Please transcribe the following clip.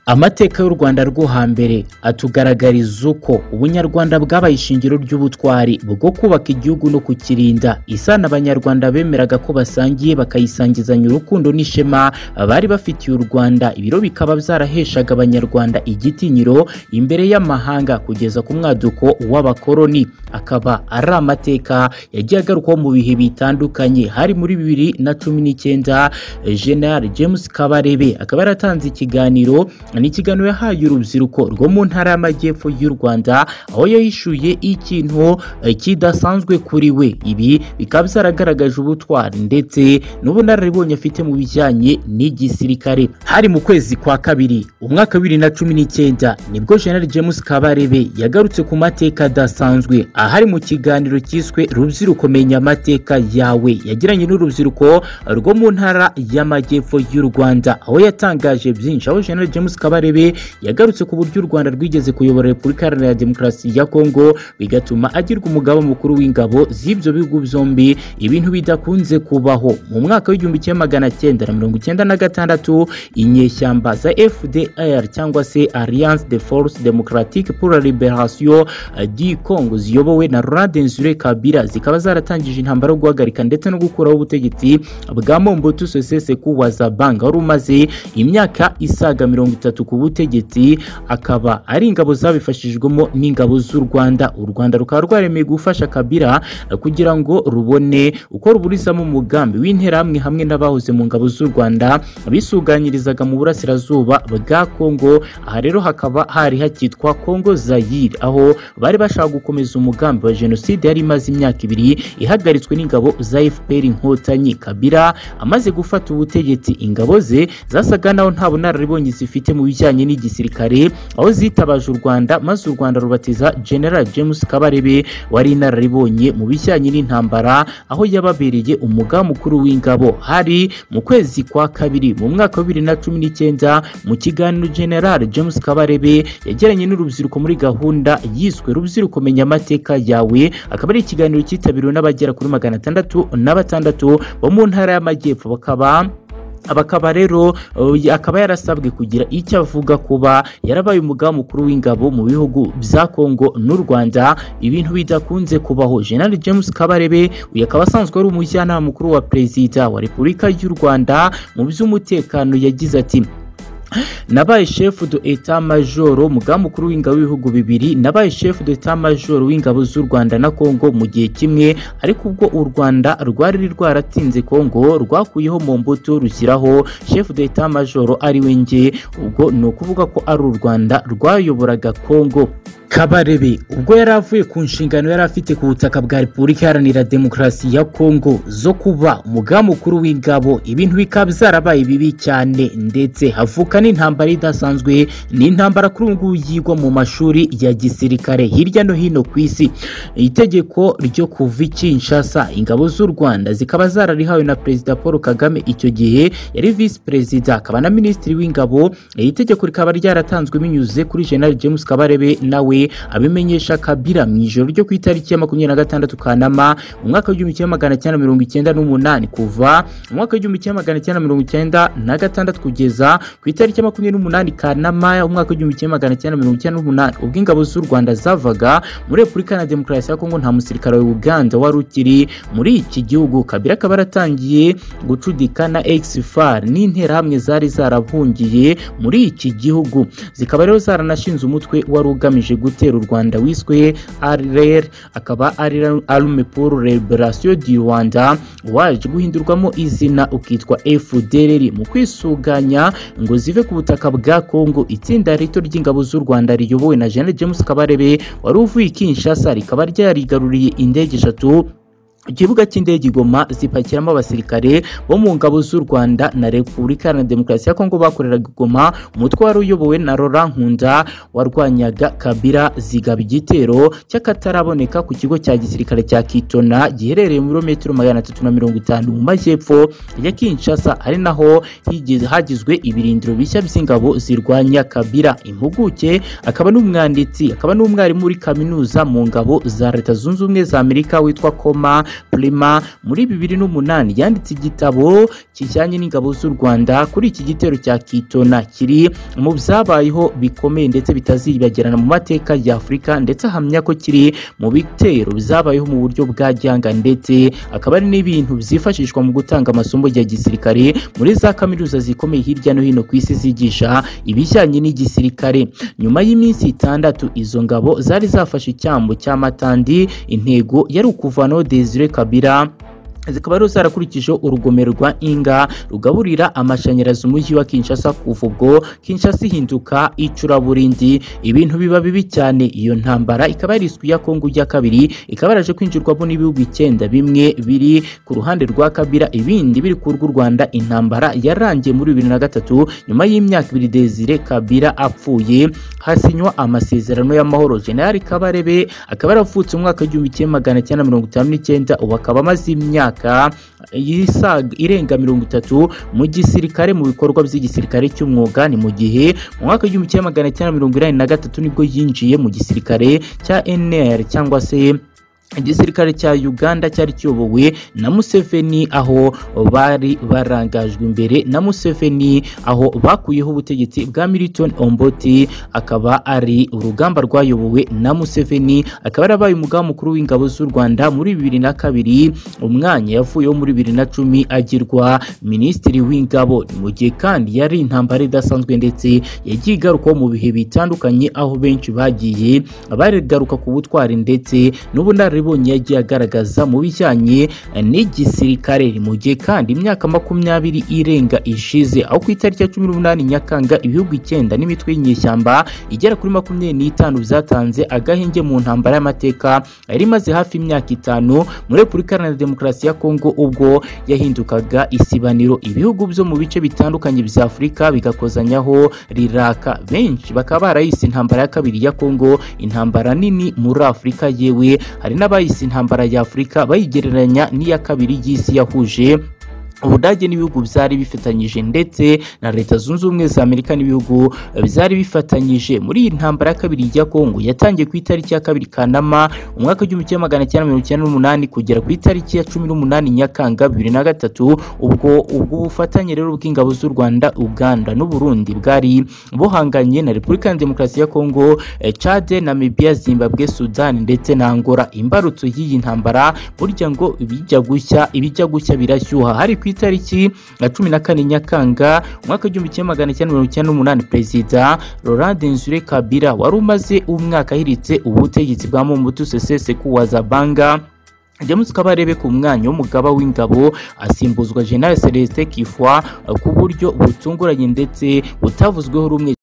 Amateka y'u Rwanda rwo hambere atugaragariza uko ubunyarwanda bwabaye ishingiro ry'ubutwari bwo kubaka igihugu no kukirinda. Isano abanyarwanda bemeraga ko basangiye bakayisangizanya urukundo n'ishema bari bafitiye u Rwanda, ibiro bikaba byaraheshaga abanyarwanda igitinyiro imbere y'amahanga kugeza ku mwaduko w'abakoloni. Akaba ari amateka yagiye agarukwaho mu bihe bitandukanye, hari muri bibiri na cumi n'icyenda General James Kabarebe akaba yaratanze ikiganiro ni ikiganiro yahaye urubyiruko rwo mu ntara y'amajyepfo y'u Rwanda aho yahishuye ikintu kidasanzwe kuri we ibi bikaba byaragaragaje ubutwari ndetse n'ubunararibonye afite mu bijyanye n'igisirikare hari mu kwezi kwa kabiri umwaka wa bibiri na cumi n'icyenda nibwo General James Kabarebe yagarutse ku mateka adasanzwe ahari mu kiganiro cyiswe rubyiruko menya amateka yawe yagiranye n'urubyiruko rwo mu ntara y'amajyepfo y'u Rwanda aho yatangaje byinshi aho General James Kabarebe yagarutse ku buryo u Rwanda rwigeze kuyobora Repubulika Iharanira Demokarasi ya Kongo bigatuma agirwa umugaba mukuru w'ingabo z'ibyo bihugu byombi ibintu bidakunze kubaho mu mwaka w'igihumbi kimwe magana cyenda na mirongo icyenda na gatandatu inyeshyamba za FDR cyangwa se Alliance de Force Democratique pour la Liberation du Congo ziyobowe na Laurent Desire Kabila zikaba zaratangije intambara yo guhagarika ndetse no gukuraho ubutegetsi bwa Mobutu Sese Seko wa Zabanga wari umaze imyaka isaga mirongo itatu ku butegetsi akaba ari ingabo zabifashijwemo n'ingabo z'u Rwanda u Rwanda rukaba rwaremeye gufasha Kabila kugira ngo rubone uko ruburizamo umugambi w'interahamwe hamwe n'abahoze mu ngabo z'u Rwanda bisuganyirizaga mu burasirazuba bwa Kongo aha rero hakaba hari hakitwa Kongo Zaire aho bari bashaka gukomeza umugambi wa jenoside yari imaze imyaka ibiri ihagaritswe n'ingabo za FPR inkotanyi Kabila amaze gufata ubutegetsi ingabo ze zasaga naho nta bunararibonye zifite mu bijyanye n'igisirikare aho zitabaje u Rwanda maze u Rwanda rubatiza General James Kabarebe wari inararibonye mu bijyanye n'intambara aho yababereye umugaba mukuru w'ingabo hari mu kwezi kwa kabiri mu mwaka wa bibiri na cumi n'icyenda mu kiganiro General James Kabarebe yagiranye n'urubyiruko muri gahunda yiswe rubyiruko menya amateka yawe akaba ari ikiganiro cyitabiriwe n'abagera kuri magana atandatu na batandatu bo mu ntara y'amajyepfo bakaba bakaba rero akaba yarasabwe kugira icyo avuga kuba yarabaye umugaba mukuru w'ingabo mu bihugu bya Kongo n'u Rwanda ibintu bidakunze kubaho General James Kabarebe uyu akaba asanzwe ari umujyanama mukuru wa perezida wa Repubulika y'u Rwanda mu by'umutekano yagize ati nabaye shefu do eta majoro umugambi mukuru w'ingabo w'ibihugu bibiri nabaye shefu do eta majoro w'ingabo z'u Rwanda na Kongo mu gihe kimwe ariko ubwo u Rwanda rwari rwaratsinze Kongo rwakuyeho Mobutu rushyiraho shefu do eta majoro ari we nge ubwo ni ukuvuga ko ari u Rwanda rwayoboraga Kongo Kabarebe ubwo yari avuye ku nshingano yari afite ku butaka bwa Repubulika Iharanira Demokarasi ya Kongo zo kuba umugaba mukuru w'ingabo ibintu bikaba byarabaye bibi cyane ndetse havuka n'intambara idasanzwe ni intambara kuri ubu ngubu yigwa mu mashuri ya gisirikare hirya no hino ku isi itegeko ryo kuva i Kinshasa ingabo z'u Rwanda zikaba zararihawe na Perezida Paul Kagame icyo gihe yari Visi Perezida akaba na Minisitiri w'ingabo iri tegeko rikaba ryaratanzwe binyuze kuri General James Kabarebe nawe abimenyesha Kabila mu ijoro ryo ku itariki ya makumyabiri na gatandatu Kanama umwaka w'igihumbi kimwe magana cyenda mirongo icyenda n'umunani kuva umwaka w'igihumbi kimwe magana cyenda mirongo icyenda na gatandatu kugeza ku itariki ya makumyabiri n'umunani Kanama umwaka w'igihumbi kimwe magana cyenda mirongo icyenda n'umunani ubwo ingabo z'u Rwanda zavaga muri Repubulika Iharanira Demokarasi ya Kongo nta musirikare wa Uganda wari ukiri muri iki gihugu Kabila akaba yaratangiye gucudika na Exfar n'interahamwe zari zarahungiye muri iki gihugu zikaba rero zaranashinze umutwe wari ugamije gutera u Rwanda wiswe RR akaba ari Arme pour Liberation du Rwanda waje guhindurwamo izina ukitwa FDLR mu kwisuganya ngo zive ku butaka bwa Kongo itsinda rito ry'ingabo z'u Rwanda riyobowe na Gen James Kabarebe wari uvuye i Kinshasa rikaba ryarigaruriye indege eshatu ikibuga cy'indege igoma zipakiramo abasirikare bo mu ngabo z'u Rwanda na Repubulika Iharanira Demokarasi ya Kongo bakoreraga igoma umutwe wari uyobowe na Laurent Nkunda warwanyaga Kabila zigaba igitero cy'akataraboneka ku kigo cya gisirikare cya Kitona giherereye muri metero magana atatu na mirongo itanu mu majyepfo ya Kinshasa ari naho hagizwe ibirindiro bishya by'ingabo zirwanya Kabila impuguke akaba n'umwanditsi akaba n'umwarimu muri kaminuza mu ngabo za Leta Zunze Ubumwe za Amerika witwa Koma Prima muri bibiri n'umunani yanditse igitabo kijyanye n'ingabo z'u Rwanda kuri iki gitero cya Kitona kiri mu byabayeho bikomeye ndetse bitazibagirana mu mateka ya Afurika ndetse ahamya ko kiri mu bitero byabayeho mu buryo bwa gihanga ndetse akaba ari n'ibintu byifashishwa mu gutanga amasomo ya gisirikare muri za kaminuza zikomeye hirya no hino ku isi zigisha ibijyanye n'igisirikare nyuma y'iminsi itandatu izo ngabo zari zafashe icyambo cy'amatandi intego yari ukuvanaho Desire Kabila zikaba rero zarakurikije urugomero rwa inga rugaburira amashanyarazi umujyi wa kinshasa kuva ubwo kinshasa ihinduka icuraburindi ibintu biba bibi cyane iyo ntambara ikaba yari ya kongo ya kabiri ikaba yaraje kwinjirwamo n'ibihugu icyenda bimwe biri ku ruhande rwa kabira ibindi biri ku rw'u rwanda intambara yarangiye muri bibiri na gatatu nyuma y'imyaka ibiri desire kabira apfuye hasinywa amasezerano y'amahoro generali kabarebe akaba yaravutse mu mwaka w'igihumbi kimwe magana cyenda mirongo itanu n'icyenda ubu akaba amaze imyaka yisaga irenga mirongo itatu mu gisirikare mu bikorwa by'igisirikare cy'umwuga ni mu gihe mu mwaka w'igihumbi kimwe magana cyenda mirongo inani na gatatu nibwo yinjiye mu gisirikare cya NR cyangwa se igisirikare cya uganda cyari kiyobowe na museveni aho bari barangajwe imbere na museveni aho bakuyeho ubutegetsi bwa milton omboti akaba ari urugamba rwayobowe na museveni akaba yarabaye umugaba mukuru w'ingabo z'u rwanda muri bibiri na kabiri umwanya yavuyeho muri bibiri na cumi agirwa minisitiri w'ingabo ni mu gihe kandi yari intambara idasanzwe ndetse yagiye igarukaho mu bihe bitandukanye aho benshi bagiye barigaruka ku butwari ndetse n'ubunararibonye bunye yagiye agaragaza mu bijyanye n'igisirikare mu gihe kandi imyaka makumyabiri irenga ishize aho ku itariki ya cumi n'umunani nyakanga ibihugu icyenda n'imitwe y'inyeshyamba igera kuri makumyabiri n'itanu byatanze agahenge mu ntambara y'amateka yari imaze hafi imyaka itanu muri repubulika iharanira demokarasi ya kongo ubwo yahindukaga isibaniro ibihugu byo mu bice bitandukanye bya afurika bigakozanyaho riraka benshi bakaba barayise intambara ya kabiri ya kongo intambara nini muri afurika yewe hari n'abayise intambara ya Afurika bayigereranya n'iya kabiri y'isi yahuje ubudage n'ibihugu byari bifatanyije ndetse na leta zunze ubumwe za amerika n'ibihugu byari bifatanyije muri iyi ntambara ya kabiri ya kongo yatangiye ku itariki ya kabiri kanama umwaka w'igihumbi kimwe magana cyenda mirongo icyenda n'umunani kugera ku itariki ya cumi n'umunani nyakanga bibiri na gatatu ubwo ubwo bufatanye rero bw'ingabo z'u rwanda uganda n'uburundi bwari buhanganye na repubulika ya demokarasi ya kongo cade namibia zimbabwe sudani ndetse na angola imbarutso y'iyi ntambara burya ngo ibijya gushya ibijya gushya birashyuha hari ku itariki ya cumi na kane nyakanga umwaka w'igihumbi kimwe magana cyenda mirongo icyenda n'umunani perezida Laurent Denzure Kabila wari umaze umwaka ahiritse ubutegetsi bwa Mobutu Sese Seko Wazabanga james kabarebe ku mwanya w'umugaba w'ingabo asimbuzwa general celestin kifwa ku buryo butunguranye ndetse butavuzweho rumwe